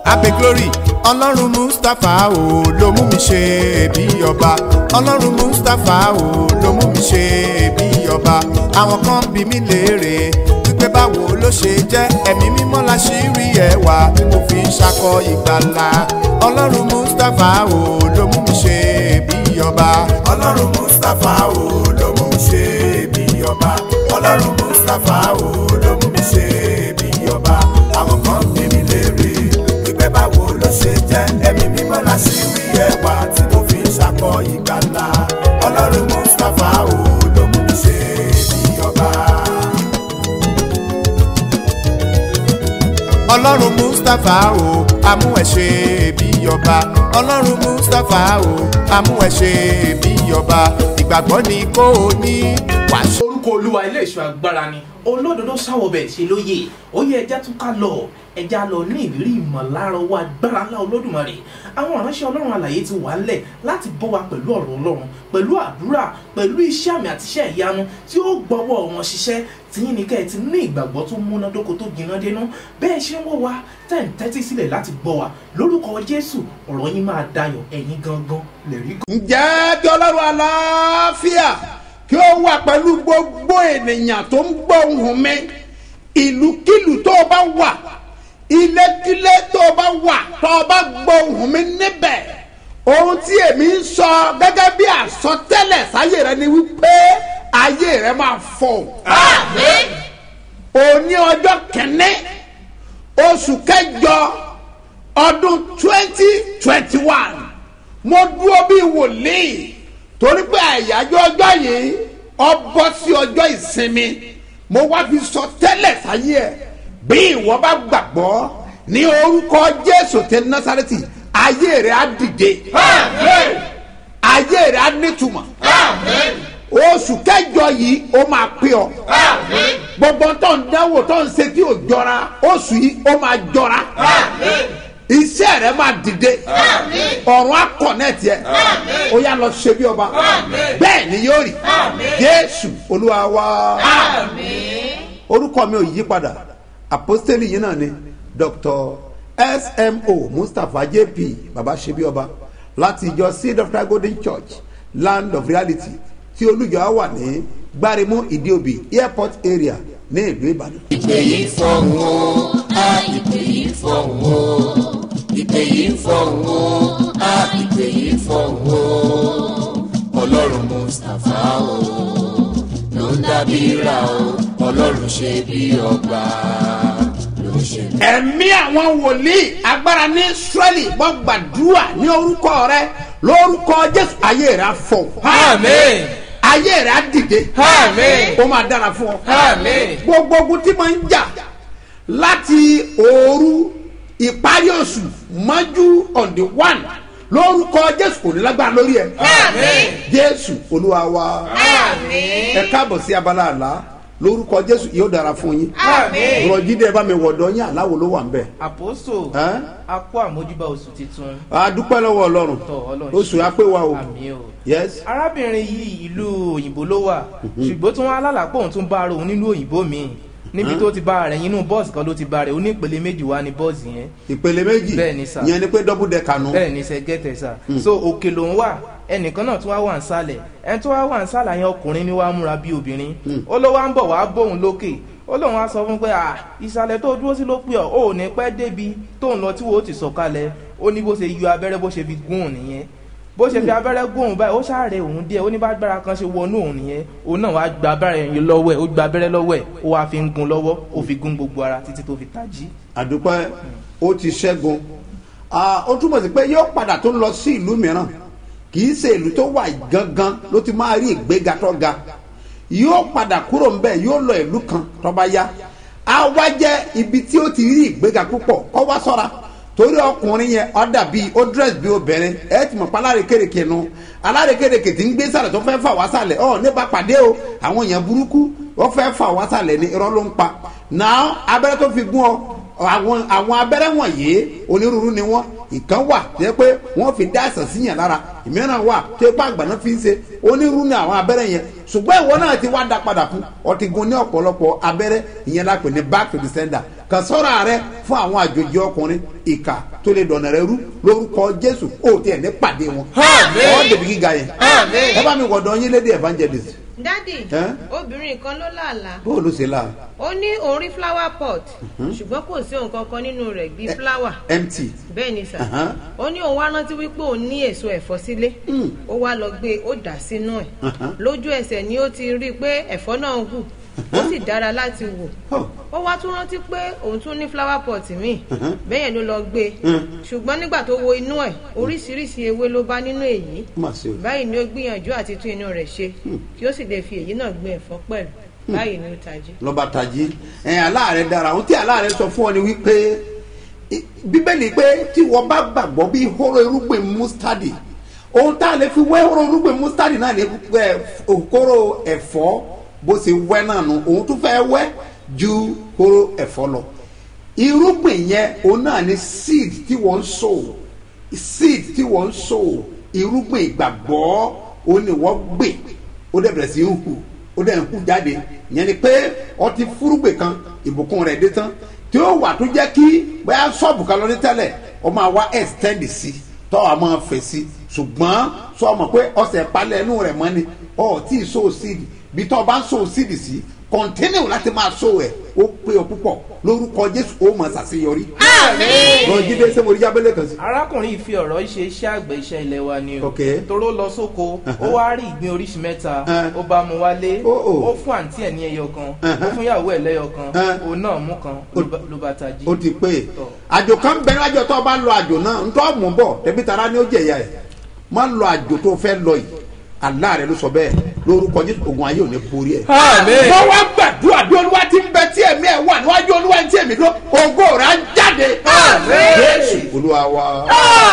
abe glory ọlọ́run mustapha o ló mú mi ṣe bí ọba ọlọ́run mustapha o ló mú mi ṣe bí ọba àwọn kan bí mi léèrè wípé báwo ló ṣe jẹ́ ẹ̀mí mímọ́ la ṣì rí ẹwà tí mo fi ń ṣakọ ìgbàlà ọlọ́run mustapha o ló mú mi ṣe bí ọba ọlọ́run mustapha o ló mú mi ṣe bí ọba ọlọ́run mustapha o ló mú mi ṣe bí ọba àwọn kan bí mi léèrè wípé báwo ló ṣe jẹ́ ẹ̀mí mímọ́ la ṣì rí ẹwà tí mo fi ń ṣakọ ìgbàlà ọlọ́run mustapha o ló mú mi ṣe bí ọba. ọlọ́run mustapha o amú ẹ ṣe bí ọba ọlọ́run mustapha o amú ẹ ṣe bí ọba ìgbàgbọ́ ni kò ní wàásù. orúkọ olúwa ilé ìṣọ́ agbára ni olódodo sáwọbẹ̀ ṣe lóye ó yẹ ẹja tún ká lọ ẹja lọ ní ìrírí ìmọ̀lára owó agbára ńlá olódùmarè àwọn ìránṣẹ́ ọlọ́run àlàyé ti wà ńlẹ̀ láti bọ́ wa pẹ̀lú ọ̀rọ̀ ọlọ́run pẹ̀lú àdúrà pẹ̀lú iṣẹ́ àmì àti iṣẹ́ ìyanu tí ó gbọ́wọ́ wọn ṣiṣẹ́ tìyín ni kẹ́ ẹ ti ní ìgbàgbọ́ tó múnádóko tó gbiná dénú bẹ́ẹ̀ ṣe ń wò wá tẹ̀ ń tẹ́tí sílẹ̀ láti gbọ́ wa lórúkọ jésù ọ̀rọ̀ yín máa dayọ̀ ẹ̀yin gangan lè rí ǹjẹ́ kí ọlọ́run aláfíà kí ó wà pẹ̀lú gbogbo ènìyàn tó ń gbọ́ ohùn mi ìlúkìlú tó o bá wà ilékílé tó o bá wà tó o bá gbọ́ ohùn mi níbẹ̀ ohun tí èmi ń sọ gẹ́gẹ́ bí àsọtẹ́lẹ̀ sáyé rẹ ni wípé ayé rẹ máa fọ́ òní ọjọ́ kẹ́ni oṣù kẹjọ ọdún twenty twenty one mo dúró bí wòlíì torí pé àyájọ́ ọjọ́ yìí ọ bọ́ sí ọjọ́ ìsinmi mo wá fi sọ tẹ́lẹ̀ sáyé ẹ̀ bí ìwọ bá gbàgbọ́ ní orúkọ jésù tẹ násàrẹ́tì ayé rẹ̀ á dìde ayé rẹ̀ á nítumọ̀ oṣù kẹjọ yìí ó máa pé ọ gbogbo tó ń dánwò tó ń ṣe tí ò jọra oṣù yìí ó máa jọra iṣẹ́ rẹ̀ máa dìde ọ̀run akọ̀nẹ́tì ẹ̀ ó yá lọ ṣe bí ọba bẹ́ẹ̀ ni yóò rí jésù olúwa wá orúkọ mi ò yí padà apostoli yìí náà ni dr smo mustapha jp baba ṣe bí ọba láti ìjọ seed of christ golden church land of reality tí olùjọ á wà ní gbárimú ìdíòbí airport area ní ìlú ìbàdàn. ìpè yìí fọ̀hún o a ìpè yìí fọ̀hún o ìpè yìí fọ̀hún o a ìpè yìí fọ̀hún o ọlọ́run mustapha o ló ń dábí ra o ọlọ́run ṣe bí ọba ló ń ṣe bí. ẹ̀mí àwọn wòlíì agbára ní israẹli wọ́n gbàdúrà ní orúkọ rẹ lórúkọ jésù ayé rẹ á fọ Àmín. ayé rẹ á dìde Àmín. ó máa dára fún ọ Àmín. gbogbo ogun tí máa ń jà láti òru ìparí oṣù mọ́jú on the one lórúkọ jésù kò ní lágbára lórí ẹ jésù olúwa wa ẹ káàbọ̀ sí abala àlá lórúkọ jésù yóò dára fún yín Àmín. rọjídé bá mi wọ̀dọ̀ yín àláwo ló wà ń bẹ̀. àpòsò Ẹ́? a kó àmójúbà oṣù tuntun a dúpẹ́ lọ́wọ́ ọlọ́run Tọ́ Ọlọ́run oṣù apẹ́ wa o àmì o. yes arábìnrin yìí ìlú òyìnbó ló wà ṣùgbọ́n tí wọ́n alálàpọ̀ òun tún bá ara òun nílùú òyìnbó míì níbi tó ti bá rẹ̀ inú bọ́ọ̀sì kan ló ti bá rẹ̀ ó ní ìpele méjì wá ní bọ́ọ̀sì yẹn ìpele méjì Bẹ́ẹ̀ ni sà. ìyẹn ni pé double decker nu bẹ́ẹ̀ ni sẹ́ gẹ́tẹ̀ sà so òkè lòun wà ẹnìkan náà tún wá wà ń sálẹ̀ ẹni tó wá wà ń sálẹ̀ yẹn ọkùnrin ni wàá múra bí obìnrin ó ló wá ń bọ̀ wá bóun lókè ó lóun wá sọ fún pé à ìsàlẹ̀ tó dúró sí ló pé ọ̀ ó ní pẹ́ débi tóun lọ tí wo ó ti sọ̀kalẹ̀ ó ní bó ṣe yọ abẹ́rẹ́ bó ṣe fi gún òun nìyẹn bó ṣe fi abẹ́rẹ́ gún òun báyìí ó ṣàárẹ̀ òun díẹ̀ ó ní bá gbára kan ṣe wọnú òun nìyẹn òun náà wá gba abẹ́rẹ́ yẹn lọ́wọ́ ẹ̀ ó gba abẹ́rẹ́ lọ́wọ́ ẹ̀ ó wá fi ń gun lọ́wọ́ ó fi gún gbogbo ara títí tó fi tají. àdúpẹ́ ó ti ṣẹ́gun Ah, ó túmọ̀ sí pé yóò padà tó lọ sí ìlú mìíràn kì í ṣe ìlú tó wà gangan ló ti máa rí ìgbéga tó ga yóò padà kúrò ńbẹ yóò lọ ìlú kan tó bá yá á wá jẹ́ ibi tí ó ti rí ìgbéga púpọ̀ kó wá sọ́ra torí ọkùnrin yẹn ọ dàbí ó dress bí obìnrin ẹ ti mọ̀ pa alárekereke nu alárekereke tí ń gbé sàlẹ̀ tó fẹ́ fà wá sàlẹ̀ ọ nípa pàdé o àwọn èèyàn burúkú wọ́n fẹ́ fà wá sàlẹ̀ ní irọ́ ló ń pa náà abẹ́rẹ́ tó fi gún ọ àwọn àwọn abẹ́rẹ́ wọ̀nyí onírúurú ni wọ́n ìkan wà jẹ́ pé wọ́n fi dá àṣà síyàn lára ìmíràn wà tó ipá àgbàná fi ń ṣe onírúurú ni àwọn abẹ́rẹ́ yẹn ṣùgbọ́n ìwọ náà ti wá dá padà fún ọtí gun ní ọ̀pọ̀lọpọ̀ abẹ́rẹ́ ìyẹn la pè ní back to the sender kàn sọ́ra rẹ fún àwọn àjòjì ọkùnrin ìkà tó lè dọ̀nà rẹ rú lórúkọ jésù ó tiẹ̀ ní pàdé wọn ọ̀ dèbí gíga yẹn ẹ bá mi wọ̀dọ̀ yín lédè evangelist dádì Ẹ́? obìnrin kan ló làálàá bó ló ṣe la ó ní òun rí flower pot ṣùgbọ́n kò sí ohun kankan nínú rẹ̀ bíi flower empty bẹ́ẹ̀ ni sà Ahan. ó ní òun wá rántí wípé òun ní èso ẹ̀fọ́ sílé ó wá lọ gbé ó dà sínú ẹ̀ Ahan. lójú ẹsẹ̀ ni ó ti rí i pé ẹ̀fọ́ náà hù ó sì dára láti wò Oh. ó wá tún rántí pé òun tún ní flower pot míì bẹ́ẹ̀ ló lọ gbé ṣùgbọ́n nígbà tó wo inú ẹ̀ oríṣiríṣi ewé ló bá nínú èyí má ṣe o. báyìí ni ó gbìyànjú àti tún inú rẹ̀ ṣe kí ó sì lè fi èyí náà gbin ẹ̀fọ́ pẹ̀lú báyìí ni ó tají. lọ́ba tají ẹ̀ aláàrẹ̀ dára ohun tí aláàrẹ̀ sọ fún ọ ni wípé i- bíbélì pé tí wọ́n bá gbàgbọ́ bí hóró irúgbìn mustadi ohun tá a lè fi wẹ́ hóró irúgbìn mustadi náà ní ẹ, hóró ẹ̀fọ́ bó ṣe wẹ́ náà nù òun tún fẹ́ wẹ́ ju hóró ẹ̀fọ́ lọ irúgbìn yẹn òun náà ní seed tí wọ́n ń sow seed tí wọ́n ń sow irúgbìn ìgbàgbọ́ òun ni wọ́n gbìn ó dẹ̀ bẹ̀rẹ̀ sí í hù ó dẹ̀ ń hù jáde ìyẹn ni pé ọtí fúrúgbìn kan ìbùkún rẹ̀ dé tán tí ó wà tó jẹ́ kí bóyá ṣọ́ọ̀bù kan lọ ní tẹ́lẹ̀ ọ máa wá extend sí tọ́ a máa fẹ̀ sí ṣùgbọ́n sọ ma pé ọ̀sẹ̀ palẹ̀ inú rẹ̀ mọ́ ni ọ̀ tí ì so seed bí tọ́ ọ bá ń so seed sí continue láti máa so ẹ̀ ó pé ọ púpọ̀ lórúkọ jésù ó máa ṣàṣeyọrí. lọ jíde ṣé mo rí jábẹ́lẹ̀ kan sí. arákùnrin yìí fi ọ̀rọ̀ yìí ṣe iṣẹ́ àgbẹ̀ iṣẹ́ ilé wa ni o Ok. toró lọ sóko ó wá rí ìgbín oríṣi mẹ́ta Uh. ó bá mu wálé Oh, oh. ó fún àǹtí ẹ̀ ní ẹyọ kan Uh-huh. ó fún ìyàwó ẹ̀ lẹ́yọ kan Uh. òun náà mú kan ló bá- ló bá tají. ó ti pé Tọ́. àjò kan bẹ lájọ tó o bá lọ àjò náà ń tọ́ mú bọ̀ tẹ̀bí tara ni ó jẹ̀yà ẹ̀ má lọ àjò tó o fẹ́ lọ yìí àlá rẹ ló sọ bẹ́ẹ̀ lórúkọ jésù ogun ayé ò ní borí ẹ̀. Àmín. wọ́n wá gbàdúrà bí olúwa ti ń bẹ tí ẹ̀mí ẹ̀ wà níwájú olúwa tí ẹ̀mí ló ògo rẹ̀ á jáde. jésù olúwa wa.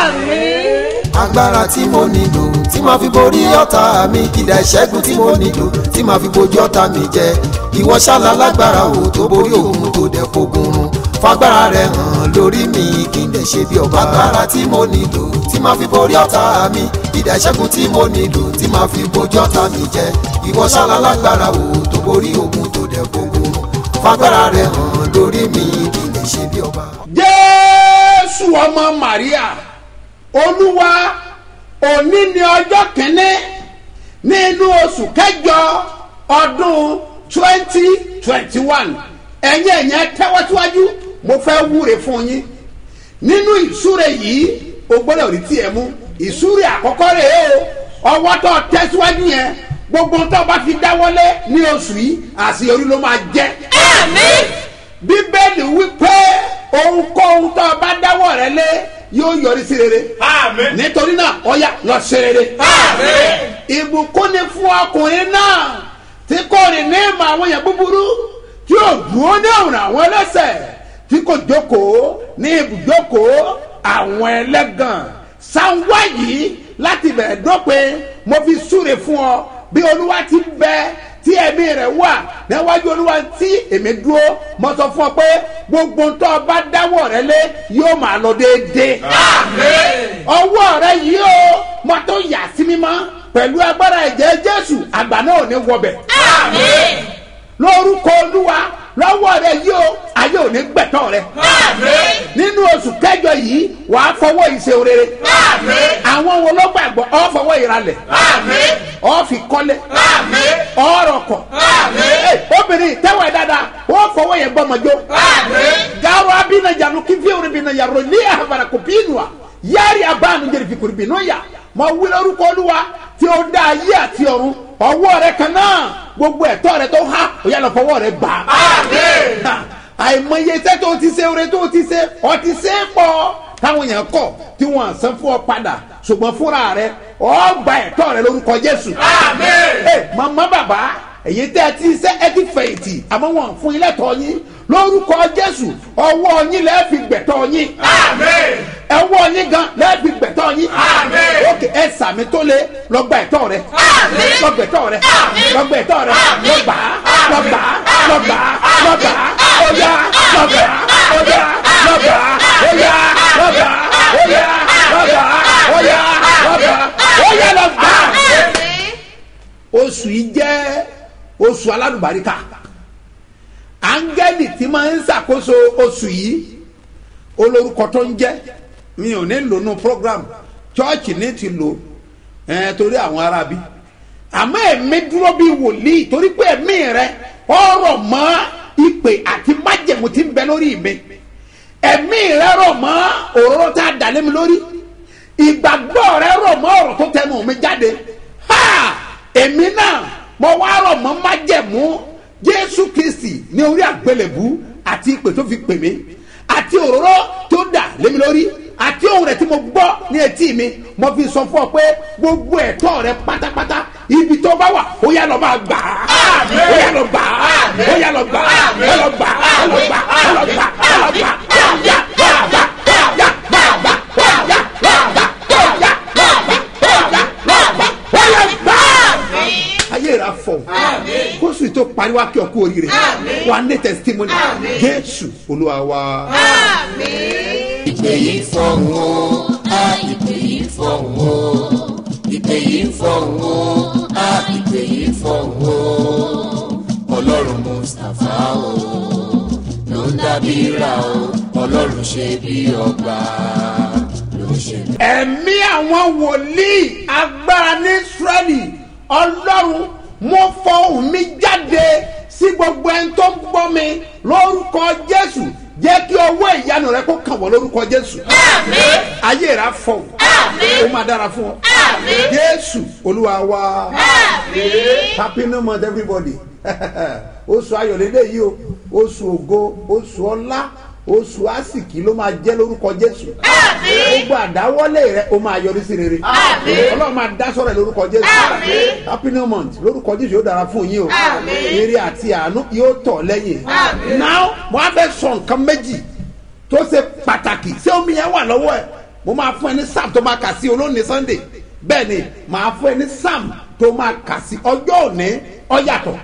agbára tí mo nílò tí màá fi borí ọ̀tá mi kìdá ìṣẹ́gun tí mo nílò tí màá fi bojú ọ̀tá mi jẹ ìwọ ṣáàlà lágbára o tó borí òun tó dẹ̀ fogun run fagbára rẹ hàn lórí mi kí n dẹ̀ ṣe bí ọba agbára tí mo nílò tí màá fi borí ọ̀tá mi kìdá ìṣẹ́gun tí mo nílò tí màá fi bojú ọ̀tá mi jẹ ìwọ ṣáàlà lágbára o tó borí òun tó dẹ̀ fogun run fagbára rẹ hàn lórí mi kí n dẹ̀ ṣe bí ọba. jésù ọmọ maria olúwa òní ni ọjọ́ kínní nínú oṣù kẹjọ ọdún twenty twenty one ẹ̀yin ẹ̀yẹn tẹ́wọ́síwájú mo fẹ́ wúre fún yín nínú ìsúre yìí o gbọ́dọ̀ rí tiẹ̀ mú ìsúre àkọ́kọ́ rẹ̀ o ọwọ́ tó tẹ́síwájú yẹn gbogbo tó bá fi dáwọ́lé ní oṣù yìí àṣeyọrí ló máa jẹ́ bíbélì wípé ohunkóhun tó o bá dáwọ́ rẹ lé yóò yọrí sí rere. nítorí náà ọ̀yà lọ ṣe rere. ìbùkún ni fún ọkùnrin náà tí kò rìn ní ìmọ̀ àwọn èèyàn búburú tí yóò dúró ní ọ̀run àwọn ẹlẹ́sẹ̀ tí kò jókòó ní ibùjókòó àwọn ẹlẹ́gàn. sanwó yìí láti bẹ̀rẹ̀ dópin mo fi súre fún ọ bí olúwa ti bẹ tí ẹ̀mí rẹ̀ wà níwájú olúwa tí èmi dúró mo sọ fún ọ pé gbogbo tó o bá dáwọ́ rẹ lé yóò máa lọ déédéé. ọwọ́ rẹ yìí o mo tó yà sí mímọ́ pẹ̀lú agbára ẹ̀jẹ̀ jésù àgbà náà ò ní wọbẹ̀. lórúkọ olúwa lọ́wọ́ rẹ yìí o ayé ò ní gbẹ̀tọ́ rẹ. nínú oṣù kẹjọ yìí wàá fọwọ́ ìṣe rere. àwọn wo ló gbàgbọ́ ọ fọwọ́ ìralẹ̀. ọ fi kọ́lé. ọ̀rọ̀ kọ̀. Ẹ, obìnrin tẹ́wọ̀ ẹ̀ dáadáa ó fọwọ́ yẹn gbọ́mọjó. garo abina janu kifiewuri bina yaro ní àbàrà kò bínúà yáàrí abáànú jẹ́rìí fi kùrì bínú yà mọ wí lórúkọ olúwa tí ó dá ayé àti ọ̀run ọwọ́ rẹ kan náà gbogbo ẹ̀tọ́ rẹ tó há ó yà lọ fọwọ́ rẹ gbà. Ha, àìmọye iṣẹ́ tó ti ṣe oore tó ti ṣe ọ ti ṣe é pọ̀ táwọn èèyàn kọ̀ tí wọ́n san fún ọ padà ṣùgbọ́n fúnra rẹ ọ gba ẹ̀tọ́ rẹ lórúkọ jésù. ẹ màmá bàbá èyí tẹ́ ẹ ti ṣe ẹ ti fẹ̀yìntì àmọ́ wọn fún ilé tọ́ yín lórúkọ jésù ọwọ́ yín lẹ́ẹ̀ fi gbẹ̀tọ́ yín ẹwọ́ yín gan lẹ́ẹ̀ fi gbẹ̀tọ́ yín ókè ẹ sàmì tó lé lọ́gbà ẹ̀tọ́ rẹ lọ́gbà ẹ̀tọ́ rẹ lọ́gbà ẹ̀tọ́ rẹ lọ́gbà lọ́gbà lọ́gbà lọ́gbà ọ̀yà lọ́gbà ọ̀yà lọ́gbà ọ̀yà lọ́gbà ọ̀yà lọ́gbà ọ̀yà lọ́gbà ọ̀yà lọ́gbà oṣù yìí jẹ́ oṣù aládùbáríkà áńgẹ́lì tí máa ń ṣàkóso oṣù yìí olórúkọ tó ń jẹ́ mi ò ní lò nù program chọ́ọ̀chì ní ti lò ẹ̀ torí àwọn arábí àmọ́ ẹ̀mí dúró bí wòlíì torí pé ẹ̀mí rẹ ọ̀rọ̀ mọ́ ìpè àti májẹ̀mú tí ń bẹ lórí mi ẹ̀mí rẹ rọ̀ mọ́ òróró tá a dà lé mi lórí ìgbàgbọ́ rẹ rọ̀ mọ́ ọ̀rọ̀ tó tẹnu mi jáde ha èmi náà mo wá rọ̀ mọ́ májẹ̀mú jésù kristi ní orí àgbélébú àti ìpè tó fi pè mí àti òróró tó dà lé mi lórí àti ohun rẹ tí mo gbọ́ ní etí mi mo fi sọ fún ọ pé gbogbo ẹ̀tọ́ rẹ pátápátá ibi tó bá wà ó yá lọ máa gbà á ó yá lọ gbà á ó yá lọ gbà á ó lọ gbà á ó lọ gbà á ó lọ gbà á ó lọ gbà á ó yá gbà á gbà á gbà á gbà á gbà á ó yá gbà á gbà á ó yá gbà á gbà á ó yá gbà á gbà á ó yá gbà á. ayé rà fọ kóṣù tó pariwo akẹ́ ọ̀kú oríire wà ní testimony jésù olúwa wa. ìpè yìí fọ̀hún o a ìpè yìí fọ̀hún o ìpè yìí fọ̀hún o a ìpè yìí fọ̀hún o ọlọ́run mustapha o ló ń dábìíra o ọlọ́run ṣe bí ọba ló ń ṣe bí. ẹ̀mí àwọn wòlíì agbára ní israẹli ọlọ́run mo fọ ohùn mi jáde sí gbogbo ẹni tó ń gbọ́ mi lórúkọ jésù jẹ́ kí ọwọ́ ìyanu rẹ kó kàn wọ́n lórúkọ jésù ayé rẹ á fọ ó máa dára fún ọ jésù olúwa wa happy new month everybody oṣù ayọ̀lélẹ̀ yìí o oṣù ògo oṣù ọlá oṣù àsìkí ló máa jẹ́ lórúkọ jésù gbogbo àdáwọ́lé rẹ ó máa yọrí sí rere ọlọ́run máa dá sọ̀rọ̀ lórúkọ jésù happy new month lórúkọ jésù yóò dára fún yín o ire àti àánú yóò tọ̀ lẹ́yìn now mo á fẹ́ sọ nǹkan méjì tó ṣe pàtàkì ṣé omi yẹn wà lọ́wọ́ ẹ̀ mo máa fún ẹ ní sam tó máa kà sí olóòní sunday bẹ́ẹ̀ ni màá fún ẹ ní sam tó máa kà sí ọjọ́ òní ọ̀yàtọ̀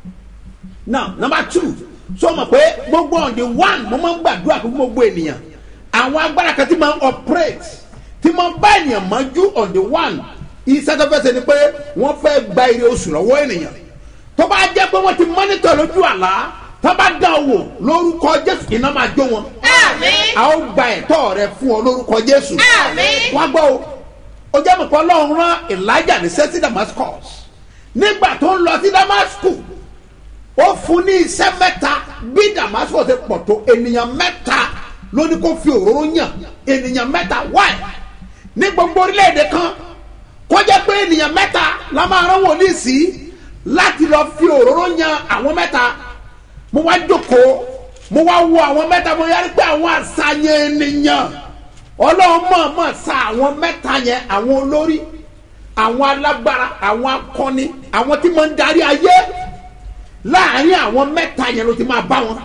now number two so mọ̀ pé gbogbo on the one mo máa ń gbàdúrà fún gbogbo ènìyàn àwọn agbára kan tí máa ń operate tí máa ń bá ènìyàn mọ́jú on the one iṣẹ́ tó fẹ́ ṣe ni pé wọ́n fẹ́ gba ire oṣù lọ́wọ́ ènìyàn tó bá jẹ́ pé wọ́n ti mọ́nítọ̀ lójú àlá tó bá dán o wò lórúkọ jésù iná máa jó wọn a ó gba ẹ̀tọ́ rẹ fún ọ lórúkọ jésù wọ́n gbọ́ o ó jẹ́ mọ̀pọ̀ ọlọ́run rán elijah ní sẹ́sì damascus nígbà tó ń lọ sí damascus ó fún ní iṣẹ́ mẹ́ta bí damascus ṣe pọ̀ tó ènìyàn mẹ́ta ló ní kó fi òróró yàn ènìyàn mẹ́ta wáì ní gbogbo orílẹ̀-èdè kan kó jẹ́ pé ènìyàn mẹ́ta la máa rán wòlíì sí láti lọ fi òróró yan àwọn mẹ́ta mo wá jókòó mo wá wo àwọn mẹ́ta mo yára pé àwọn àṣàyàn ènìyàn ọlọ́run mọ̀ọ́mọ̀ sa àwọn mẹ́ta yẹn àwọn olórí àwọn alágbára àwọn akọni àwọn tí mo ń darí ayé láàrin àwọn mẹ́ta yẹn ló ti máa bá wọn.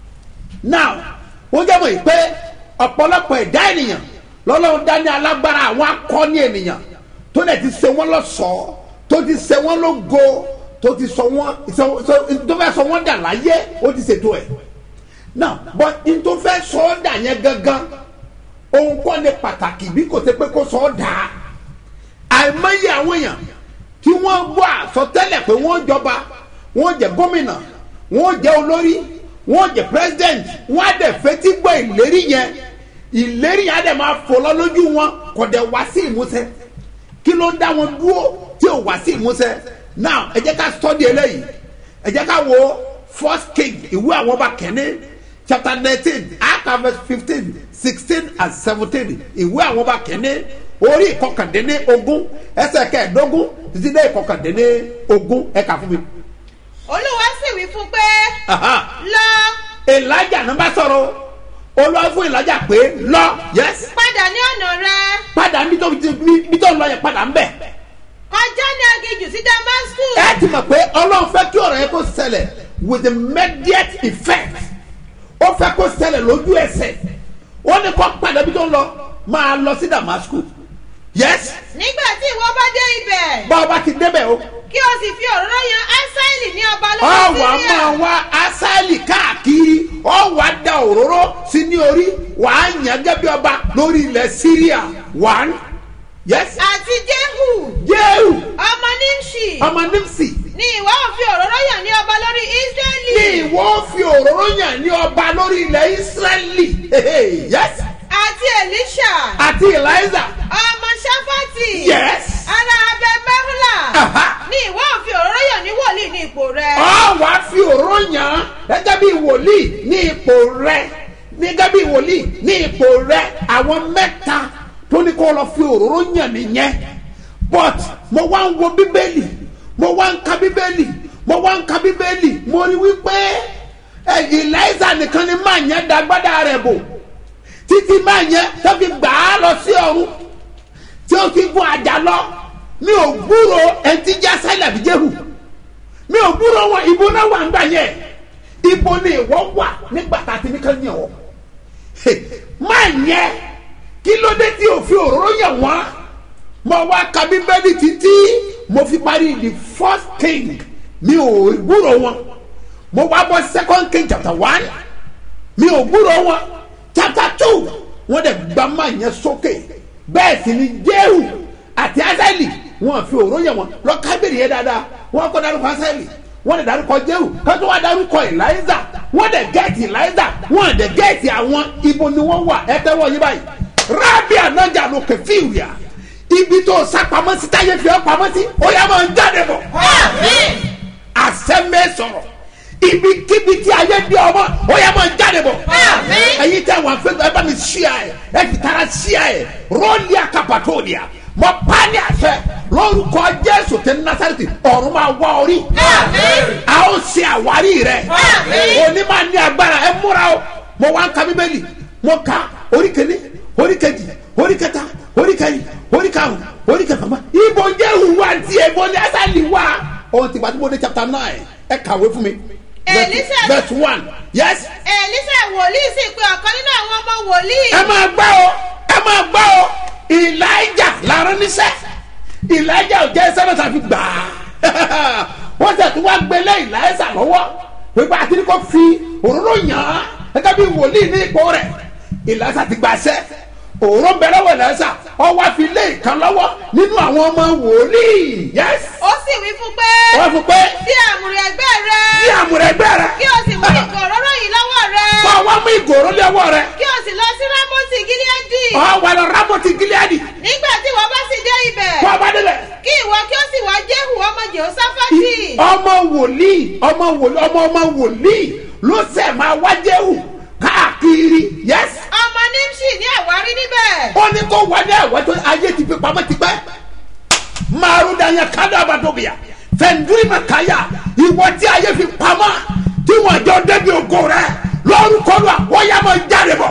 now ó jẹ́ mọ̀ pé ọ̀pọ̀lọpọ̀ ẹ̀dá ènìyàn lọ́lọ́run dání alágbára àwọn akọni ènìyàn tó dẹ̀ ti ṣe wọ́n lọ́sọ̀ọ́ tó ti ṣe wọ́n lógo tó ti sọ wọ́n tó fẹ́ sọ wọ́n dà láyé ó ti ṣètò ẹ̀. now but n tó fẹ́ sọ ọ́ dà yẹn gangan òun kọ́ ni pàtàkì bí kò ṣe pé kó sọ ọ́ dà á àìmọye àwọn èèyàn tí wọ́n gbọ́ àsọtẹ́lẹ̀ pé wọ́n jọba wọ́n jẹ́ gómìnà wọ́n jẹ́ olórí wọ́n jẹ́ president wọ́n á dẹ̀ fetí gbọ́ ìlérí yẹn ìlérí yẹn á dẹ̀ máa fò lọ lójú wọn kò dẹ̀ wá sí ìmúṣẹ kí ló ń dá wọn dúró tí ò wá sí ìmúṣẹ now ẹ jẹ́ ká study eléyìí ẹ jẹ́ ká wo first king ìwé àwọn ọba kẹ́ni chapter nineteen act verse fifteen sixteen and seventeen ìwé àwọn ọba kẹ́ni orí ìkọkàndínní ogún ẹsẹ̀ kẹẹ̀ẹ́dógún títí dé ìkọkàndínní ogún ẹ̀ka fún mi. olúwa sì wí fún pé Aha. lọ elijah náà bá sọ̀rọ̀ olúwa fún elijah pé lọ yes padà ní ọ̀nà rẹ padà níbi tó níbi tó lọ yẹn padà ń bẹ̀. kọjá ní aginjù sí damascus ẹ ti mọ̀ pé ọlọ́run fẹ́ kí ọ̀rọ̀ yẹn kó ṣẹlẹ̀ with immediate effect ó fẹ́ kó ṣẹlẹ̀ lójú ẹsẹ̀ ó ní kó padà bí tó ń lọ máa lọ sí damascus yes nígbà tí ìwọ bá dé ibẹ̀ bá a bá ti débẹ̀ o kí o sì fi òróró yan ásáìlì ní ọba ọ lórí wà síríà máa wá asáìlì káàkiri ọ wà da òróró sí ní orí wà á yàn gẹ́gẹ́ bí ọba lórí ilẹ̀ syria one yes àti jehu jehu ọmọ nimshi ọmọ nimsi ni ìwọ ò fi òróró yàn ní ọba lórí ísírẹ́lì. ní ìwọ fi òróró yàn ní ọba lórí ilẹ̀ ísírẹ́lì yes àti èlíṣà àti eliza ọmọ ṣáfàtì. yes ara abẹ mẹ́fúlà. Aha. ni ìwọ ò fi òróró yàn ní wòlíì ní ipò rẹ. ọ wá fi òróró yàn án gẹ́gẹ́ bí wòlíì ní ipò rẹ gẹ́gẹ́ bí wòlíì ní ipò rẹ àwọn mẹ́ta tó ní kó lọ fi òróró yàn nìyẹn but mo wá ń wo bíbélì mo wá ń ka bíbélì mo wá ń ka bíbélì mo rí wípé ẹ̀yìn láìsà nìkan ni máa yẹn dagbádá rẹ̀ bò títí máa yẹn tó fi gbà á lọ sí ọ̀run tí ó fi gun àjà lọ mi ò gbúrò ẹtí já sálẹ̀ àbí jẹ́hù mi ò gbúrò wọn ìbò náà wà ń gbà yẹn ibo ni ìwọ wà nígbà tá a ti ní ká yàn ọ́ máa yẹn kí ló dé tí o fi òróró yàn wọ́n mo wá ka bíbélì títí mo fi parí the first king mi ò gbúrò wọn mo wá bọ́ second king chapter one mi ò gbúrò wọn chapter two wọ́n dẹ̀ gbá máa yẹn sókè bẹ́ẹ̀ sì ni jéhù àti asaeli wọ́n fi òróró yàn wọ́n lọ kábìrì yẹn dáadáa wọ́n kọ́ dárúkọ asaeli wọ́n dẹ̀ dárúkọ jéhù kátó wá dárúkọ eliza wọ́n dẹ̀ gẹ́ẹ̀tì eliza wọ́n dẹ̀ gẹ́ẹ̀tì àwọn ibo ni wọ́n wà ẹ tẹ́wọ́ yín báyìí rábì ànájà ló kẹfì rìà ibi tó sápamọ́ sí táyé fi ọ́ pamọ́ sí ó yá máa ń jáde bọ̀ àṣẹ mẹ́sọ̀rọ̀ ibikíbi tí ayé di ọmọ ó yá máa ń jáde bọ̀ ẹ̀yin tẹ́ wọn fẹ́ ẹ bá mi ṣíà ẹ̀ ẹ fi tara ṣíà ẹ̀ rọ́ọ̀lì àkàpàtọ́ọ̀lìà mọ pani àṣẹ lórúkọ jésù tẹ nasareti ọ̀run máa wá orí a ó ṣe àwárí rẹ òní máa ní agbára ẹ múra o mo wá ń ka bíbélì mo ka orí kìíní orí kejì orí kẹta orí kẹyìn orí karùn orí kẹfàmà ibo jẹ́hù wá tiẹ̀ ibo ní asali wá ohun tí gbàdúgbò ní chapter nine ẹ kàwé fún mi Elisa- verse one yes èlísà wòlíì sì pe ọ̀kan nínú àwọn ọmọ wòlíì. ẹ máa gbọ́ o ẹ máa gbọ́ o ìlàjà lára níṣẹ́ ìlàjà ò jẹ́ sẹ́nà tàbí gbà á wọ́n tẹ̀ tí wọ́n gbélé ìlàjà lọ́wọ́ pípa àti ní kò fi òróró yàn án gẹ́gẹ́ bí wòlíì ní ipò rẹ̀ ìlàjà ti gbàṣẹ́ òróró bẹ̀rẹ̀ wọ̀ ìlàjà ọwọ́ àfi lé ìkan lọ́wọ́ nínú àwọn ọmọ wòlíì yẹ́s ó sì wí fún pé. wọ́n fún pé sí àmùrè ẹgbẹ́ rẹ. bí àmúrẹ́gbẹ́ rẹ̀ kí o sì mú ìgò òróró yìí lọ́wọ́ rẹ. kọ́ wá mú ìgòrò lọ́wọ́ rẹ̀ kí o sì lọ sí rámọ́tì gíláàdì. ọ̀ wà lọ rámọ́tì gíláàdì nígbà tí wọ́n bá sì dé ibẹ̀. kọ́ ọba débẹ̀. kí ìwọ kí o sì wá jéhù ọmọ jehoshaphati. ọmọ wòlíì ọmọ wòlíì ọmọ ọmọ wòlíì ló sẹ máa wájẹwù káàkiri yẹs. ọmọ nimshi ní àwárí níbẹ̀. ó ní kó wọlé ẹ̀wọ́ tó ayé ti fi pamọ́ ti pẹ́. márùndàyà kádà àbàdóbìyà fẹ̀ndúrì màkàyà ìwọ tí ayé fi pamọ́ tí wọ́n jọ débi ògo rẹ̀ lórúkọ lọ wọ́n yà máa jáde bọ̀.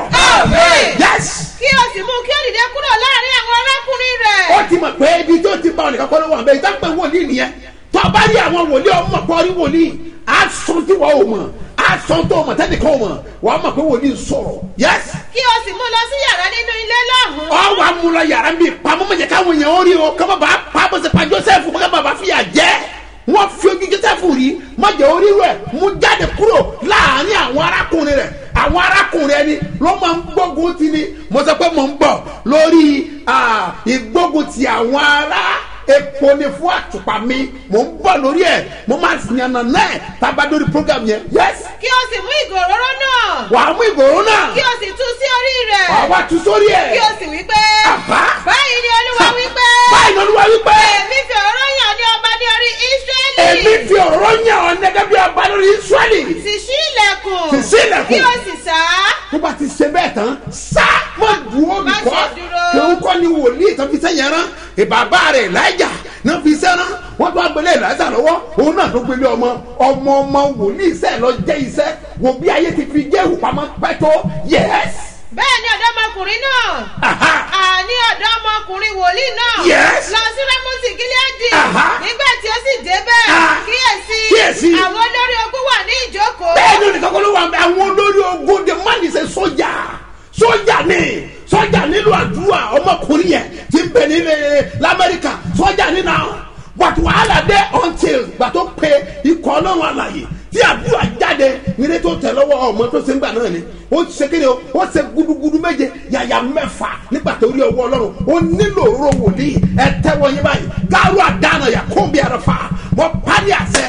yẹs. kí o sì mú kí o dìde kúrò láàrin àwọn arákùnrin rẹ̀. ó ti mọ̀ pé ibi tó ti bá ọ nìkan kọ́ ló wà bẹ́ẹ̀ ìtàn pé wòlíì nìyẹn tó bá rí àwọn wòlíì ọmọ pọ̀ rí wòlíì aṣọ tí wọ́n ò mọ̀ aṣọ tó mọ̀ tẹ́nìkan ò mọ̀ wọ́n á mọ̀ pé wòlíì sọ̀rọ̀ yẹ́s. kí o sì mú lọ sí yàrá nínú ilé lọ́hùn. ọ wà mú lọ yàrá mi pamọ́ mọ̀ jẹ́ káwọn èèyàn ó rí o kọ́ bá pa bó ṣe pa joseph kọ́ bá bá fìyà jẹ́ wọ́n fi ojú joseph rí má jẹ́ orí rẹ̀ mú jáde kúrò láàrin àwọn arákùnrin rẹ̀ àwọn arákùnrin ẹni ló máa ń gbógun ti ni mo sọ pé mo ń bọ̀ lórí ah, ìgbógun ti àwọn ará epo ni fún àtùpà mi mo ń bọ̀ lórí ẹ̀ mo máa yànnà náà tábà lórí program yẹn yes kí o sì mú ìgò òróró náà. wàá mú ìgbòho náà kí o sì tú sí orí rẹ̀. wàá wá tu sórí ẹ̀ kí o sì wí pé. Àbá. báyìí ni olúwa wí pé. báyìí ni olúwa wípé èmi fi òróró yàn ní ọba ní orí ísírẹ́lì. èmi fi ọ̀rọ̀ yàn ọ́ nẹ́gẹ́ bí ọba lórí israẹli sì ṣí ilẹ̀kùn. Sì ṣí ilẹ̀kùn. kí o sì sá. tó bá ti ṣe bẹ́ẹ̀ tán sá má dúró Má nìkọ́ ṣe dúró. kí n kọ́ ni wòlíì tó fi sẹ́yìn rán ìbàbá rẹ̀ láìjà náà fi sẹ́rán wọ́n tó agbélé ìlàjà lọ́wọ́ òun náà tó gbélé ọmọ ọmọ ọmọ wòlíì iṣẹ́ lọ jẹ́ iṣẹ́ wò bí ayé ti fi jẹ́ ìhùpamọ́ pẹ́ tó yẹ́s. bẹ́ẹ̀ ni ọ̀dọ́mọkùnrin náà. Aha. àní ọ̀dọ́mọkùnrin wòlíì náà. Yes. lọ sí rẹ́mọ́tì gíláàdì. Aha. nígbà tí ó sì débẹ̀. Ah. kíyèsí. Kíyèsí. àwọn olórí ogun wà ní ìjókòó. bẹ́ẹ̀ ni olùkọ́ kọ́ ló wà bẹ́ẹ̀ àwọn olórí ogun the man is a sójà sójà ni sójà nílò àdúrà ọmọkùnrin yẹn ti ń bẹ nílẹ̀ lamẹ́ríkà sójà nínú àwọn but wàhálà dé until gbà tó pe ikọ̀ ọlọ́run àlàyé tí àdúrà jáde nílé tó tẹ̀ lọ́wọ́ ọmọ tó ṣe ń gbà náà ni ó ṣe kéde o ó ṣe gudugudu méje yàyà mẹ́fà nígbà tó rí ọwọ́ ọlọ́run ó nílò òróró wòlíì ẹ tẹ́wọ́ yín báyìí gáárù àdáná yà kó bí ẹrẹ fà wọ́n parí àṣẹ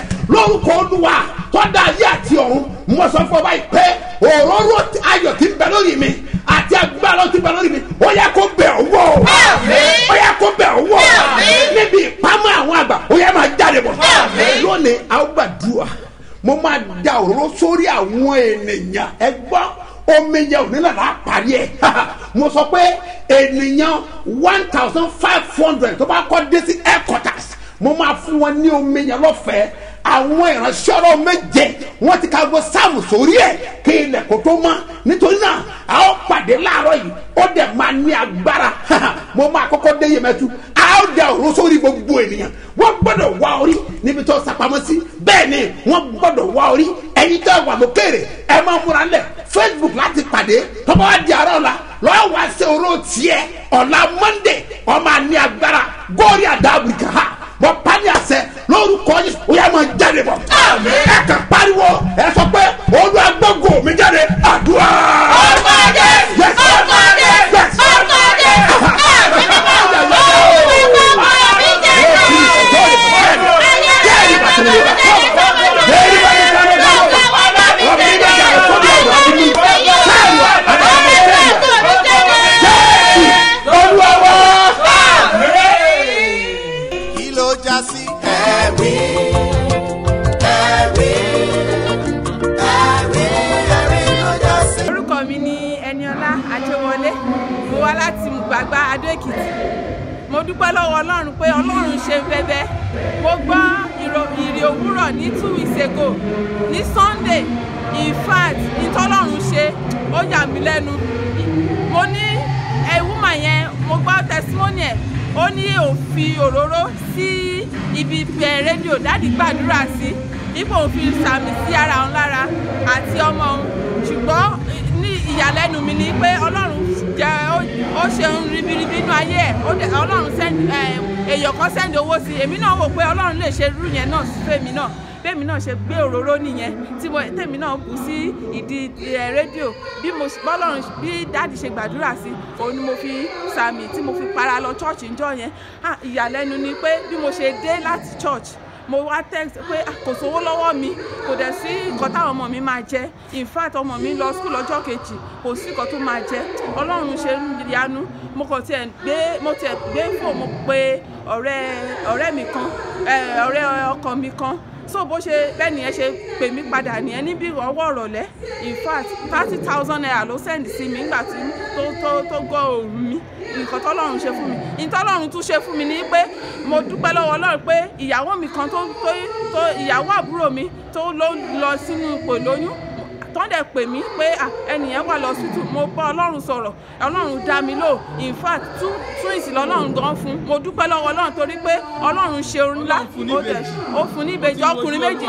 olúwa tó dá ayé àti ọ̀run mo sọ fún ọ báyìí pé òróró ayọ̀ ti bẹ lórí mi àti agbára ti bẹ lórí mi ó yẹ kó bẹ̀ ọ́ wọ̀ ó yẹ kó bẹ̀ ọ́ wọ̀ níbi ìpamọ́ àwọn àgbà ó yẹ máa jáde bọ̀ lónìí a ó gbàdúrà mo máa da òróró sórí àwọn ènìyàn ẹ gbọ́ omi yẹn ò ní lọ́la parí ẹ̀ mo sọ pé ènìyàn one thousand five hundred tó bá kọ́ dé sí headquarters mo máa fún wọn ní omi yẹn lọ́fẹ̀ẹ́ àwọn ìránṣẹ́ ọ̀rọ̀ méje wọ́n ti ka gbọ́ sáàmù sórí ẹ̀ kí ilẹ̀ kó tó mọ́ nítorí náà a ó pàdé láàárọ̀ yìí ó dẹ̀ máa ní agbára mo máa kọ́kọ́ dé yẹmẹtu a ó da òró sórí gbogbo ènìyàn wọ́n gbọ́dọ̀ wá orí níbi tó sapamọ́ sí bẹ́ẹ̀ ni wọ́n gbọ́dọ̀ wá orí ẹ̀yin tó wà lókèrè ẹ máa múra lẹ̀ facebook láti pàdé tọ́ba wa di ara ọ̀la lọ́wọ́ wá sí oró tiẹ̀ ọ̀la monday ọmọ àní agbára góòrí àdàbùkà ha bọ pani àṣẹ lórúkọ yìí ó yà máa jáde bọ. ẹ kàn pariwo ẹ sọ pé olú agbógo mi jáde àdúrà. Orúkọ Jésù, orúkọ Jésù, orúkọ Jésù. kí ló já sí. ẹ̀rí ẹ̀rí ẹ̀rí ẹ̀rí lọ́jà sí. orúkọ mi ni ẹniọlá ajẹwọlé mo wá láti gbàgbá adó èkìtì mo dúpẹ́ lọ́wọ́ ọlọ́run pé ọlọ́run ṣe bẹ́bẹ́ mo gbọ́ ìrò- ìrì òwúrọ̀ ní two weeks ago ní sunday in fact ìtọ́lọ́run ṣe ó yà mí lẹ́nu mo ní ẹ̀wúmà yẹn mo gbọ́ testimony ẹ̀ ó ní òfin òróró sí ibi ẹ̀ rédíò dáàdì gbàdúrà sí ipò òfin sàmì sí ara òun lára àti ọmọ òun ṣùgbọ́n ní ìyàlẹ́nu mi ni pé ọlọ́run jẹ́ ó- ó ṣe ohun ribiribi inú ayé ẹ̀ ó dẹ̀- ọlọ́run sẹ́ndì èèyàn kan sẹ́ndì owó sí i èmi náà wò pé ọlọ́run lè ṣe irú yẹn náà sí fèmi náà bẹ́ẹ̀mi náà ṣe gbé òróró nìyẹn tí mo tèmi náà bù sí ìdí ẹ̀ rédíò bí mo bọ́lọ́run bí dáàdì ṣe gbàdúrà sí òun ni mo fi sàmì tí mo fi para lọ church ńjọ́ yẹn Ah, ìyàlẹ́nu ni pé bí mo ṣe dé láti church mo wá text pé "Ah, kò sówó lọ́wọ́ mi kò dẹ̀ sí nǹkan táwọn ọmọ mi máa jẹ in fact ọmọ mi lọ school lọ́jọ́ kejì kò sí nǹkan tó máa jẹ ọlọ́run ṣe ń yanu mo kàn tiẹ̀ gbé mo tiẹ̀ gbé fò mo pe ọ̀rẹ́ ọ̀rẹ́ mi kan eh, ọ̀rẹ́ ọkọ mi kan so bó ṣe bẹ́ẹ̀ nìyẹn ṣe pè mí padà nìyẹn níbi ọwọ́ ọ̀rọ̀lẹ́ in fact thirty thousand naira ló send sí mi nígbà tí tó tó tó gbọ́ òru mi nǹkan tọ́lọ́run ṣe fún mi nǹkan tọ́lọ́run tún ṣe fún mi ni pé mo dúpẹ́ lọ́wọ́ ọlọ́run pé ìyàwó mi kan tó tó tó ìyàwó àbúrò mi tó ló lọ sínú ipò lóyún tán dẹ̀ pè mí pé à, ẹnìyẹn wà lọ sùtù mo bá ọlọ́run sọ̀rọ̀ ọlọ́run dá mi lò in fact tún tún ìsìn lọ́lọ́run gan fún mo dúpẹ́ lọ́wọ́ ọlọ́run torí pé ọlọ́run ṣe orin ńlá ó dẹ̀ ó fún ní ìbejì ọkùnrin méjì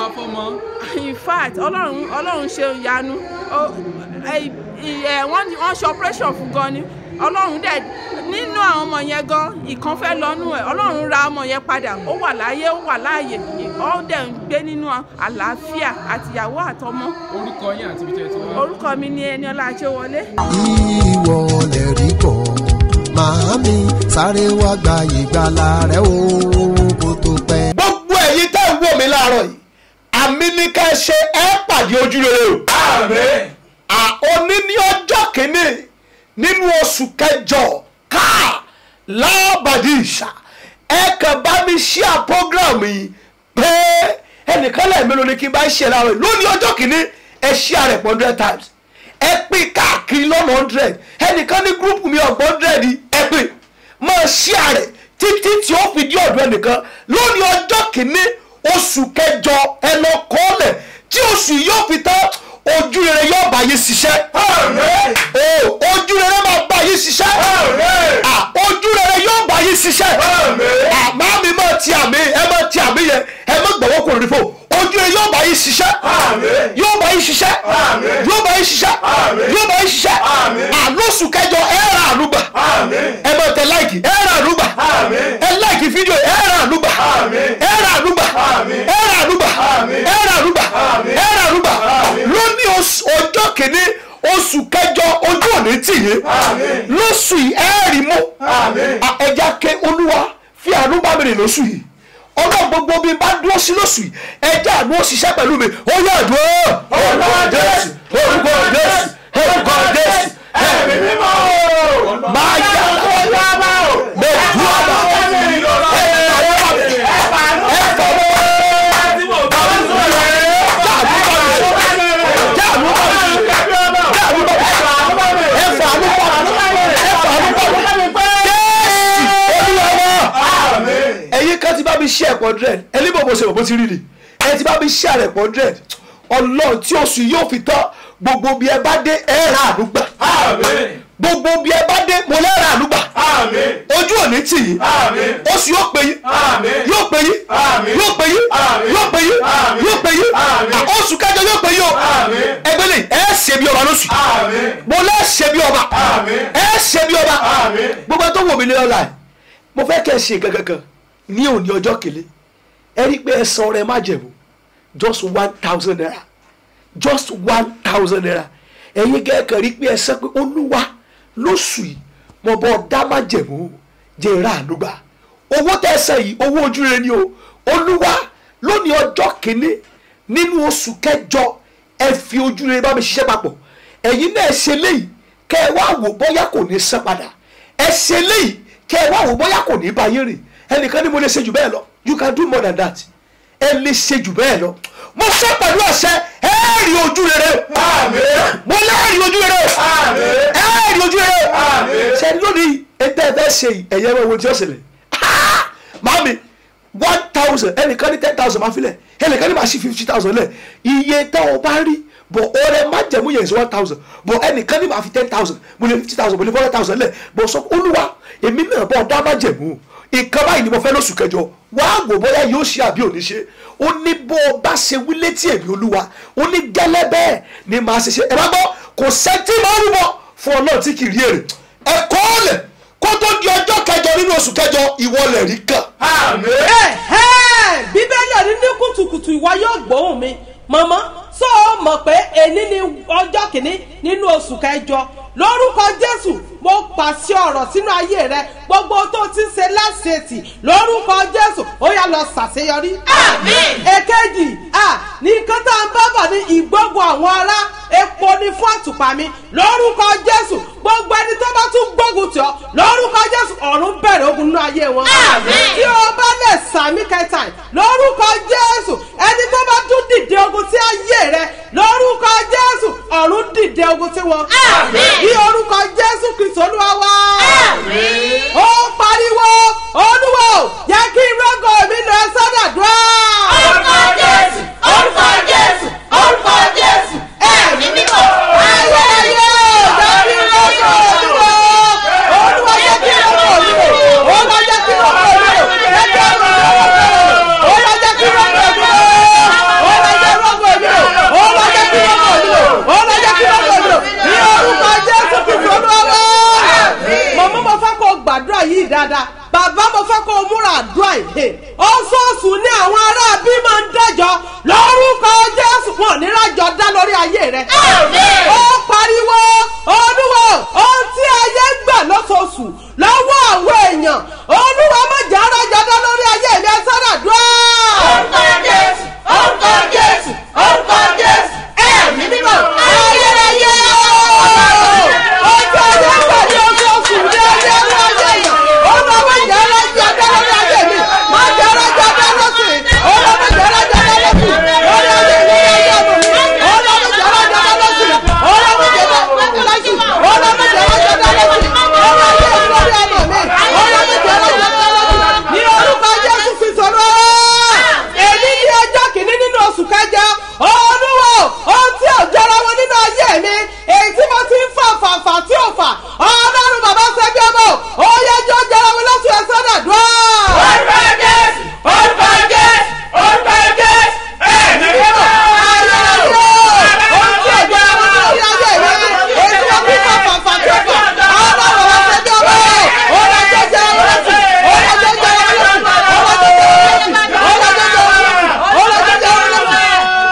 in fact ọlọ́run ọlọ́run ṣe ìyanu Ó- ẹ- ẹ- wọ́n ní- wọ́n ṣe operation fún gan ni ọlọ́run dẹ̀ nínú àwọn ọmọ yẹn gan ìkan fẹ́ lọ́nú ẹ̀ ọlọ́run ra ọmọ yẹn padà ó wà láyé ó wà láàyè ó dẹ̀ ń gbé nínú àlàáfíà àtìyàwó àtọmọ orúkọ yín àti ibi tẹ́ ẹ ti wá. orúkọ mi ni Ẹniọlá Ajéwọlé. ìwọ lè rí bọ̀ màámi sáré wá gba ìgbàlà rẹ o kó tó pẹ́. gbogbo ẹ̀yin tẹ́ ń wò mí láàárọ̀ yìí àmì ní ká ẹ ṣe ẹ pàdé ojú rere o. àmín. à òní ní ọjọ́ kìíní nínú oṣù kẹjọ káà lábàdí ìṣà ẹ kàn bá mi ṣíà program yìí pé ẹnìkan lẹ́ẹ̀mélòó ni kí n bá ṣe láàárọ̀ yìí lónìí ọjọ́ kìíní ẹ ṣíà rẹ̀ pọ̀ hundred times ẹ pín káàkiri lọ́nà hundred ẹnìkan ní gúrúùpù mi ọ̀gbọ́n hundred ẹ pín máa ṣíà rẹ̀ títí tí ó fi dí ọ̀dọ̀ ẹnìkan lónìí ọjọ́ kìíní oṣù kẹjọ ẹ lọ kọ́ọ̀lẹ̀ tí oṣù yìí yóò fi tán ojú rere yóò bá yín ṣiṣẹ́. o ojú rere máa bá yín ṣiṣẹ́. Ah, ojú rere yóò bá yín ṣiṣẹ́. àmọ́ mi máa ti àmì ẹ máa ti àmì yẹn ẹ má gbọ́wọ́ kò rí fò ojú rere yóò bá yín ṣiṣẹ́. yóò bá yín ṣiṣẹ́. yóò bá yín ṣiṣẹ́. yóò bá yín ṣiṣẹ́. àlóṣù kẹjọ ẹ ra àlùgbà. ẹ máa tẹ láìkì ẹ ra àlùgbà. ẹ láìkì fídíò ẹ ra àlùgbà. ẹ ra àlùgbà. ẹ ra àlùgbà. ẹ ra àlùgbà. ẹ ra àlùgbà. lónìí oṣù- ọjọ́ kìíní oṣù kẹjọ ojú òní tì yín lóṣù yìí ẹ rí mú ẹja ké olúwa fi àánú bá mi rìn lóṣù yìí ọlọ́run gbogbo bí n bá dúró sí lóṣù yìí ẹjẹ́ àánú ó ṣiṣẹ́ pẹ̀lú mi ó yẹ àdúró orúkọ jésù orúkọ jésù orúkọ jésù ẹ̀mí mímọ́ máa yá mẹ́dúrà ẹ̀yin kan ti bá mi ṣe ẹ̀pọ̀ hundred ẹni bò mo ṣe bò ti rí ni ẹ ti bá mi ṣe ẹ̀pọ̀ hundred ọlọ́run tí oṣù yóò fi tán gbogbo bí ẹ bá dé ẹ ra àdúgbà gbogbo bí ẹ bá dé mo lẹ́ ra àdúgbà ojú òní tì yín oṣù yóò pè yín yóò pè yín yóò pè yín yóò pè yín yóò pè yín oṣù kẹjọ yóò pè yín o ẹgbẹ́ lè ẹ ṣe bí ọba lóṣù mo lẹ́ ṣe bí ọba ẹ ṣe bí ọba gbogbo ẹ tó wò mí ní ọ̀la ẹ̀ mo fẹ́ kẹ́ ẹ ṣe gangan ní òní ọjọ́ kele ẹ rí i pé ẹ san ọrẹ májẹ̀mú just one thousand naira just one thousand naira ẹ̀yin gẹ́gẹ́ rí i pé ẹ sọ pé olúwa lóṣù yìí mo bọ́ dá májẹ̀mú jẹ́ ìrà ànúgbà owó tẹ́ ẹ san yìí owó ojúre ni o olúwa lónìí ọjọ́ kìíní nínú oṣù kẹjọ ẹ fi ojúre bá mi ṣiṣẹ́ papọ̀ ẹ̀yin náà ẹ ṣe léyìí kẹ́ ẹ wá wò bóyá kò ní san padà ẹ ṣe léyìí kẹ́ ẹ wá wò bóyá kò ní bá yín rìn ẹnìkan ní mo lè ṣe jù bẹ́ẹ̀ lọ you can do more than that ẹ lè ṣe jù bẹ́ẹ̀ lọ mo ṣe pẹ̀lú ọ̀sẹ̀ ẹ rí ojú rere mo lè rí ojú rere ẹ rí ojú rere ṣe lónìí ẹgbẹ́ ẹ fẹ́ ṣe ẹ̀yẹ ẹ̀wọ̀n tí ó ṣẹlẹ̀ mami one thousand ẹnìkan ní ten thousand máa filẹ̀ ẹnìkan ní máa ṣí fifty thousand lẹ̀ iye tẹ́ o bá rí bọ̀ ọrẹ má jẹ̀mú yẹn is one thousand bọ̀ ẹnìkan ní máa fi ten thousand mo lè fifty thousand mo lè four thousand lẹ̀ bọ̀ sọ olúwa èmi náà bọ̀ ọ̀dá má jẹ̀mú nǹkan báyìí ni mo fẹ́ lóṣù kẹjọ wàá wò bóyá yóò ṣe àbí òní ṣe ó ní bó o bá ṣe wí létí èmi olúwa ó ní gẹ́lẹ́ bẹ́ẹ̀ ni màá ṣe ṣe ẹ bá gbọ́ kò sẹ́ńtì máa ń rúbọ fún ọlọ́run tí kì í rí èrè ẹ kọ́ ọ lẹ̀ kó tó di ọjọ́ kẹjọ nínú oṣù kẹjọ ìwọ lẹ̀ rí kàn. bíbélì ọ̀rí ní kùtùkùtù ìwọ yóò gbóhùn mi mọ̀mọ́ sọ ọ mọ̀ pé èní ni ọjọ́ kìíní nínú oṣù kẹjọ lórúkọ jésù mo pàṣẹ ọ̀rọ̀ sínú ayé rẹ gbogbo tó ti ń ṣe láṣetì lórúkọ jésù ó yá lọ ṣàṣeyọrí. àmín. èkejì ní nǹkan tá à ń bá bọ̀ ní ìgbógun àwọn ará epo ní fún àtùpà mi lórúkọ jésù gbogbo ẹni tó bá tún gbógun tì ọ́ lórúkọ jésù ọ̀run bẹ̀rẹ̀ ogun nínú ayé wọn. àmín. tí o bá lè sàmì kẹta lórúkọ jésù ẹni tó bá tún dìde ogun sí ayé rẹ lórúkọ jésù ọ̀run dìde ogun sí wọn. àmín. bí orúkọ jésù kristu olúwa wá. àmín. ó pariwo olúwo jẹ́ kí rọ́gọ̀ mi lọ sọ́dọ̀dúrà. orúkọ jésù orúkọ jésù orúkọ jésù ẹ̀mí mímọ́. ayé ayé jẹ́ kí rọ́gọ̀ olúwo olúwa jẹ́ kí rọ́gọ̀ olúwo olúwa jẹ́ kí rọ́gọ̀ olúwo jẹ́ kí rọ́gọ̀ olúwo olúwa jẹ́ kí rọ́gọ̀ olúwo olúwa jẹ́ rọ́gọ̀ olúwo olúwa jẹ́ kí rọ́gọ̀ olúwo olúwa jẹ́ kí rọ́gọ̀ olúwo ní orúkọ jésù kristu olúwa wá. mọ̀mọ́ mo fẹ́ kó o gbàdúrà yìí dáadáa bàbá mo fẹ́ kó o múra àdúrà yìí oṣooṣù ní àwọn ará bí máa ń dájọ́ lórúkọ jésù wọn ní rájọ dá lórí ayé rẹ. ó pariwo olúwo ohun tí ayé ń gbà lóṣooṣù lọ́wọ́ àwọn èèyàn olúwa má jẹ́ rájọ dá lórí ayé mi ẹ sọ́dọ̀ dúró. orúkọ jésù orúkọ jésù orúkọ jésù ẹ̀mí mímọ́ ayérayé ọjọ́ ayé gbà ní oṣooṣù ní ayé ní ayé yẹn olúwa má jẹ́ rájọ dá lórí ayé mi má jẹ́ rájọ dá lọ́sìn olúwa má jẹ́ rájọ dá lọ́sìn lórí ayé mi ayé ọmọ mi olúwa má jẹ́ rájọ dá lọ́sìn olúwa má jẹ́ rájọ dá lọ́sìn olúwa má jẹ́ rájọ dá lọ́sìn lórí ayé mi lórí ọmọ mi olúwa má jẹ́ rájọ dá lọ́sìn ní orúkọ jésù fi sọ̀rọ̀ èmi ní ọjọ́ kìíní nínú oṣù kẹjọ olúwo ohun tí ò jọra wọn nínú ayé mi èyí tí mo ti ń fà fà fà tí ò fà ọlọ́run bàbá ṣẹ́bí ọmọ ó yẹ jọ jọra wọn lọ́sùn ẹ̀sán nàdúrà. orúkọ jésù orúkọ jésù orúkọ jésù ẹ̀mí mímọ́ ayérayé ohun tí ò jọra wọn nínú ayé mi èyí tí mo ti ń fà fà fà tí ò fà ọlọ́run bàbá ṣẹ́bí ọmọ ó yẹ jọ jọra wọn lọ́sùn ó yẹ jọ jọra wọn lọ́sùn ó yẹ jọ jọra wọn lọ́sùn ó yẹ jọ jọra wọn lọ́sùn ó yẹ jọ jọra wọn lọ́sùn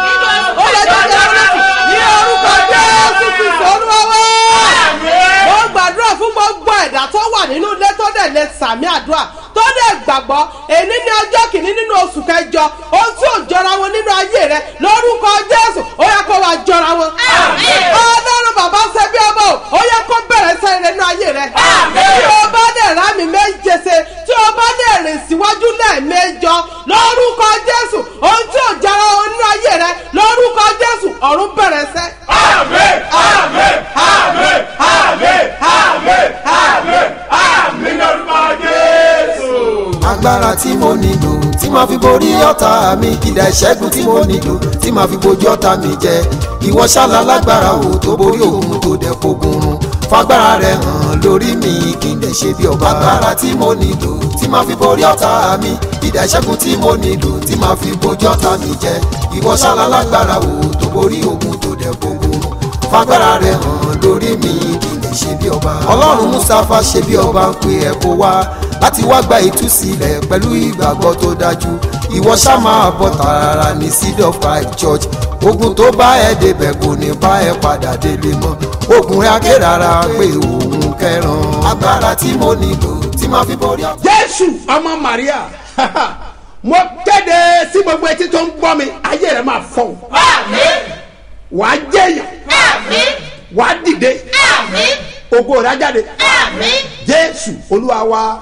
ní orúkọ jésù kristu olúwa mo gbàdúrà fún gbogbo ẹ̀dá tó wà nínú ilé tó dẹ̀ lè sàmì àdúrà tó dẹ̀ gbàgbọ́ èyí ní ọjọ́ ọjọ́ kìíní nínú oṣù kẹjọ ohun tí ò jọra wọn nínú ayé rẹ lórúkọ jésù ó yẹ kó wá jọra wọn. ọlọ́run bàbá ṣe bí ọmọ o ó yẹ kó bẹ̀rẹ̀ sẹ́yìn nínú ayé rẹ. tí o bá dẹ̀ rá mi méje ṣe tí o bá dẹ̀ rìn síwájú lẹ́ẹ̀mẹjọ lórúkọ jésù ohun tí ò jọra wọn nínú ayé rẹ lórúkọ jésù ọ̀run bẹ̀rẹ̀ sẹ́. àmín àmín àmín àmín àmín àmín àmín lórúkọ jésù. agbára tí mo nílò tí màá fi borí ọ̀tá mi ìdá ìṣẹ́gun tí mo nílò tí màá fi bojú ọ̀tá mi jẹ ìwọ ṣálá lágbára o tó borí òun tó dẹ̀ fogun run fagbára rẹ hàn lórí mi kí n lè ṣe bí ọba agbára tí mo nílò tí màá fi borí ọ̀tá mi ìdá ìṣẹ́gun tí mo nílò tí màá fi bojú ọ̀tá mi jẹ ìwọ ṣálá lágbára o tó borí òun tó dẹ̀ fogun run fagbára rẹ hàn lórí mi kí n lè ṣe bí ọba ọlọ́run mustapha ṣe bí ọba ń pe ẹ̀ kó wá láti wá gba ìtúsílẹ̀ pẹ̀lú ìgbàgbọ́ tó dájú ìwọ ṣá máa bọ̀ tààrà ní seed of christ church ogun tó bá ẹ débẹ̀ kò ní bá ẹ padà délé mọ́ ogun rẹ̀ akérara pé òun kẹran agbára tí mo nílò tí máa fi borí ọ. jésù ọmọ maria mo kéde sí gbogbo etí tó ń gbọ́ mi ayé rẹ̀ máa fọ́ o wàá jẹ́yàn wàá dìde ògo rẹ̀ á jáde jésù olúwa wa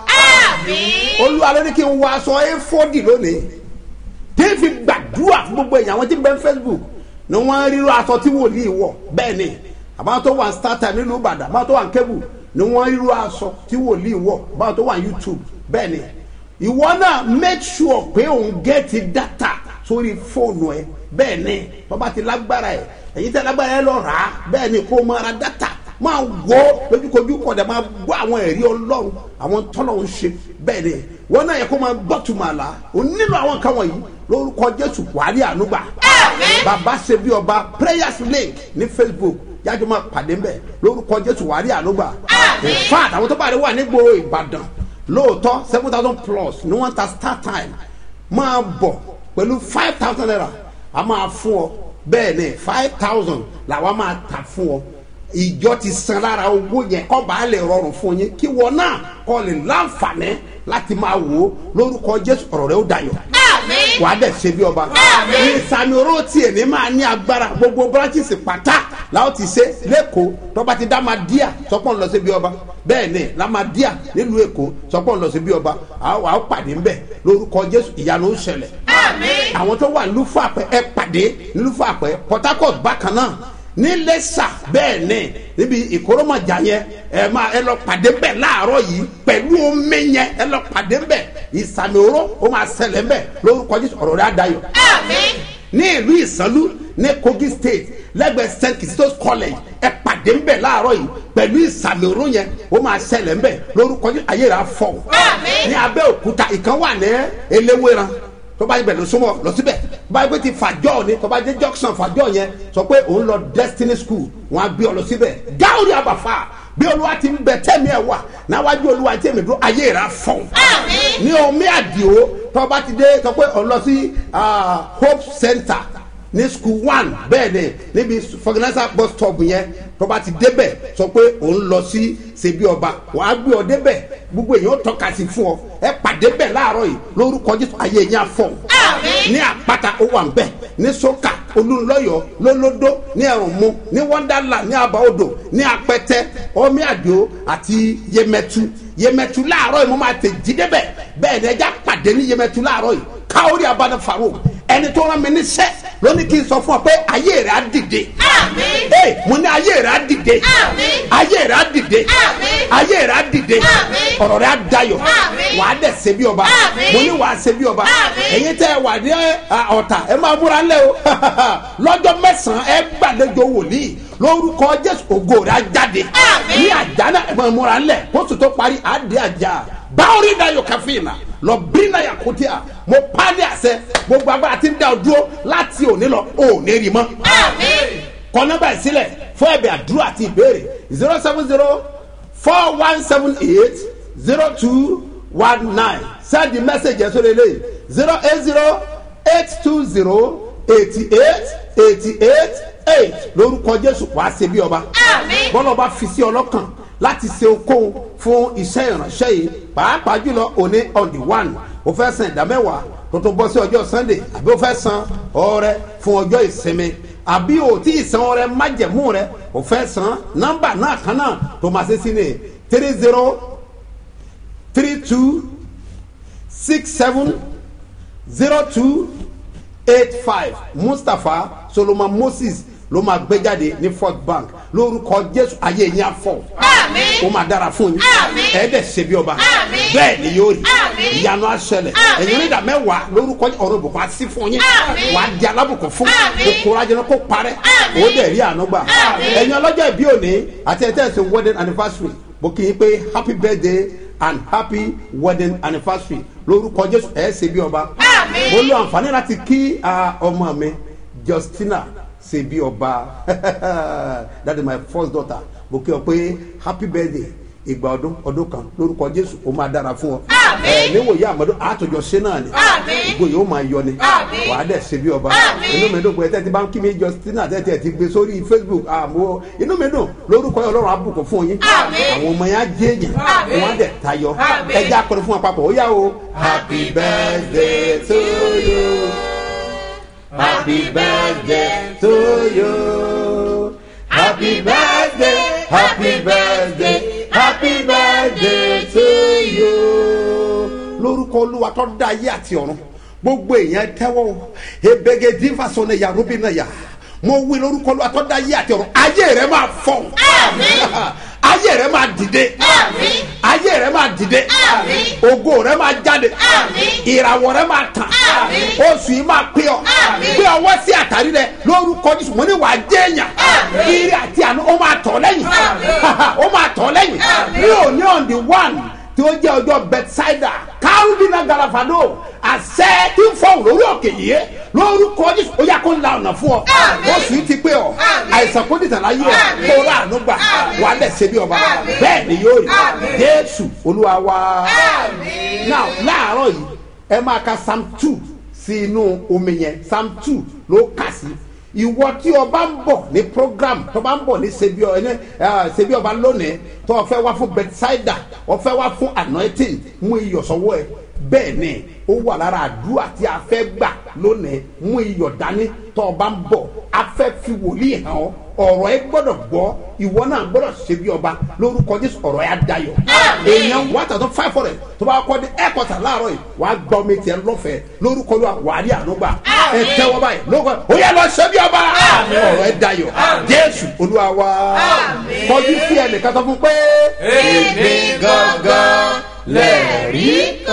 olúwa ló ní kí n wọ aṣọ éfódì lónìí tí n fi gbàdúrà fún gbogbo èèyàn àwọn tí ń bẹ ní facebook ni wọ́n ríro aṣọ tí wòlíì wọ̀ bẹ́ẹ̀ ni àbáwọn tó wà ní startime nílùú ìbàdàn àbáwọn tó wà ní kébù ni wọ́n ríro aṣọ tí wòlíì wọ̀ àbáwọn tó wà ní youtube bẹ́ẹ̀ ni ìwọ náà make sure pé òun gẹ́ẹ̀tì data sórí fóònù ẹ bẹ́ẹ̀ ni bàbá ti lágbára ẹ èyí tẹ lágbára ẹ lọ rà á bẹ́ẹ̀ ni kó o máa ra data máa wọ lójúkojú kọ̀dà máa gbọ́ àwọn ẹ̀rí ọlọ́run àwọn tọ́lọ̀ ń ṣe bẹ́ẹ̀ ni wọn náà yẹ kó máa gbọ́ tuma la o nílò àwọn nǹkan wọ̀nyí lórúkọ jésù wàhálì ànúgbà bàbá ṣe bí ọba prayers link ní facebook yájú máa pàdé mbẹ lórúkọ jésù wàhálì ànúgbà in fact àwọn tó bá rí wà nígboro ìbàdàn lóòótọ́ seven thousand plus ni wọ́n ta start time máa bọ̀ pẹ̀lú five thousand naira a máa fún ọ bẹ́ẹ̀ ni five thousand làwọn máa tà fún ọ ìjọ ti san lára owó yẹn kọ́ bá lè rọrùn fún yín kí wọn náà kọ́ lè láǹfààní láti máa wò ó lórúkọ jésù ọ̀rọ̀ rẹ ó dayọ̀ wà á dẹ̀ ṣe bí ọba ìsàmì oró tiẹ̀ ní máa ní agbára gbogbo branches pátá làwọn ti ṣe lẹ́kọ̀ọ́ tọ́ba ti dá máa díà sọ́pọ̀ ń lọ sí bí ọba bẹ́ẹ̀ ni la máa díà nílùú èkó sọ́pọ̀ ń lọ sí bí ọba àwọn àwọn pàdé ń bẹ̀ lórúkọ jésù ìyanu ń ṣẹlẹ̀ àwọn tó wà nílùú fàpẹ́ ẹ pàdé nílùú fàpẹ́ port harcourt bákan náà ní lẹ́sà bẹ́ẹ̀ ni níbi ìkóròmọ̀jà yẹn ẹ máa ẹ lọ pàdé bẹ́ẹ̀ láàárọ̀ yìí pẹ̀lú omi yẹn ẹ lọ pàdé bẹ́ẹ̀ ìsàmì oró ó máa ṣẹlẹ̀ bẹ́ẹ̀ lórúkọ jésù ọ̀rọ̀ rẹ̀ á dayọ̀. ní ìlú ìsànlú ní kogi state lẹ́gbẹ̀ẹ́ st kistos college ẹ pàdé bẹ́ẹ̀ láàárọ̀ yìí pẹ̀lú ìsàmì oró yẹn ó máa ṣẹlẹ̀ bẹ́ẹ̀ lórúkọ jésù ayé rẹ̀ á fọ̀ ní abẹ́òkúta ìkan wà ní eléwéran tó bá yẹ bẹ̀ lọ súnmọ́ lọ síbẹ̀ bá yẹ pé ti fàjọ́ ni tó bá jẹ́ junction fàjọ́ yẹn sọ pé òun lọ destiny school wọn á gbé ọ lọ síbẹ̀ gáwúrì àbàfà bí olúwa ti ń bẹ tẹ́mi ẹ̀ wà náwájú olúwa tẹ́mi dúró ayé rà fọ́n ní omi àdìo tó bá ti dé sọ pé òun lọ sí hope center ní school one bẹ́ẹ̀ ni níbi fọgànàṣà bus stop yẹn tó bá ti débẹ̀ sọ pé òun lọ sí ṣebí ọba wàá gbé ọ débẹ̀ gbogbo èèyàn tọ́ka sí fún ọ ẹ pàdé bẹ̀ láàárọ̀ yìí lórúkọ jésù ayé yẹn afọ ní àpáta ó wà ń bẹ̀ ní sọ́kà olùlọ́yọ̀ lólódó ní ẹ̀rùnmú ní wọ́ndàlà ní àbáodò ní apẹtẹ ọmí àdìo àti yemẹtu yemẹtu láàárọ̀ yìí mo máa tẹ̀ jí débẹ̀ bẹ́ẹ̀ ni ẹja pàdé ní yemẹtu láàárọ̀ yìí káwórí abadé faro ẹni tó rán mi níṣẹ́ lónìí kí n sọ fún ọ pé ayé rẹ̀ á dìde ee mo ní ayé rẹ̀ á dìde ayé rẹ̀ á dìde ayé rẹ̀ á dìde ọ̀rọ̀ rẹ̀ á dayọ̀ wàá dẹ̀ ṣe bí ọba mo ní wàá ṣe bí ọba ẹ̀yin tẹ́ ẹ wà ní ọ̀tà ẹ máa múra ńlẹ̀ o lọ́jọ́ mẹ́sàn-án ẹ gbàlejò wòlíì lórúkọ jésù ògo rẹ̀ á jáde ní àjánà ẹ máa múra ńlẹ̀ kóṣù tó parí àdé àjà báwòrí dayọ̀ káfíìnà lọ bírínà yakutia mo pa ní àṣẹ gbogbo agbára ti ń dá o dúró láti òní lọ òní rí mọ́ kọ nọmba yìí sílẹ̀ fún ẹ̀bẹ̀ àdúrà àti ìbéèrè zero seven zero four one seven eight zero two one nine send the message yẹn sórí eléyìí zero eight zero eight two zero eighty eight eighty eight eight lórúkọ jésù wàá ṣe bí ọba bọ́lá ọba fi sí ọlọ́kàn láti ṣe okòwò fún iṣẹ́ ìránṣẹ́ yìí pàápàá jùlọ òní on the one o fẹ́ san ìdámẹ́wàá tó tó bọ́ sí ọjọ́ sunday àbí o fẹ́ san ọrẹ fún ọjọ́ ìsinmi àbí o tí ì san ọrẹ májẹ̀mú rẹ o fẹ́ san nọ́mbà náà kan náà tó máa ṣe sí ni three zero three two six seven zero two eight five mustapha solomon moses ló máa gbé jáde ní fort bank lórúkọ jésù ayé yín afọ ó máa dára fún yín ẹ̀ẹ́dẹ̀ ṣe bí ọba bẹ́ẹ̀ ni yóò rí ìyanu aṣẹlẹ̀ ẹ̀yin onídàá mẹ́wàá lórúkọ ọ̀rọ̀ ìbùkún así fún yín wà á di alábùkún fún kòkòrò ajẹnà kó parẹ́ ó dẹ̀ rí àánú gbà ẹ̀yin ọlọ́jọ́ ìbí òní àti ẹ̀tẹ́ ẹ̀sìn wedding anniversary mo kì í pé happy birthday and happy wedding anniversary lórúkọ jésù ẹ̀ ṣe bí ọba mo lo àǹfààní láti kí ah, ọmọ mi justina ṣe bí ọba that is my first daughter mo kí ọ pé happy birthday ìgbà ọdún ọdún kan lórúkọ jésù ó máa dára fún ọ ẹ níwòye àmọdé àtòjọ ṣe náà ni gbogbo yìí ó máa yọ ni wàá dẹ̀ ṣe bí ọba inú mi dùn pé tẹ́tí bá ń kí mi justina tẹ́tí ẹ̀ ti gbé sórí facebook àmọ́ inú mi dùn lórúkọ yìí ọlọ́run àbùkù fún yín àwọn ọmọ yẹn á jẹ́ èèyàn wọ́n á dẹ̀ tayọ ẹja akọrin fún apapọ̀ ó yá o happy birthday to you. Happy birthday to you. Happy birthday, happy birthday, happy birthday to you. Lórúkọ olúwa tó dá ayé àti ọ̀run, gbogbo èèyàn tẹ́wọ́ o. ebege divaso ne yarubi na ya. Mo wí lórúkọ olúwa tó dá ayé àti ọ̀run, ayé rẹ̀ máa fọ̀. Ayé rẹ̀ máa dìde. Ayé rẹ̀ máa dìde. Ògo rẹ̀ máa jáde. Ìràwọ̀ rẹ̀ máa tàn. Oṣù yìí máa pé ọ. Gbé ọwọ́ sí àtàrí rẹ̀ lórúkọ Jésù. Mo ní wàá jẹ́ èèyàn. Ire àti àánú ó máa tọ̀ lẹ́yìn. Ó máa tọ̀ lẹ́yìn. Ní òní on the one tí ó jẹ́ ọjọ́ bethsaida kárúbínà galafado àṣẹ tí ń fọ lórí òkè yìí lórúkọ jésù ó yà kó ń la ọ̀nà fún ọ oṣù yìí ti pé ọ àìsàn kó dìtàn láyé ọ kó rà àánú gbà wà á dẹ̀ ṣe bí ọba bẹ́ẹ̀ ni yóò rí jésù olúwa wá. now láàárọ̀ yìí ẹ máa ka psalm two sí inú omi yẹn psalm two ló kà sí ìwọ tí ọba ń bọ̀ ní program tó bá ń bọ̀ ní sebi ọ ní sebi ọba lónìí tó o fẹ́ wá fún bedside o fẹ́ wá fún anointing mú iyọ̀ sọ́wọ́ ẹ bẹ́ẹ̀ ni ó wà lára àdúrà tí a fẹ́ gbà lónìí mú iyọ̀ dání tó o bá ń bọ̀ a fẹ́ fi wòlíì hàn ọ́ ọ̀rọ̀ ẹ gbọ́dọ̀ gbọ́ ìwọ náà gbọ́dọ̀ ṣe bí ọba lórúkọ jésù ọ̀rọ̀ ẹ adayọ̀ èèyàn one thousand five hundred tó bá kọ́ ní ẹ̀kọ́ta láàárọ̀ yìí wàá gbọ́ mi tiẹ̀ lọ́fẹ̀ẹ́ lórúkọ ló wà á rí ànúgbà ẹ tẹ́wọ́ báyìí lórúkọ ó yẹ lọ ṣe bí ọba ọ̀rọ̀ ẹ dayọ̀ jésù olúwa wa kọjú sí ẹnìkan tó fún pé. èmi gangan lẹ́rìí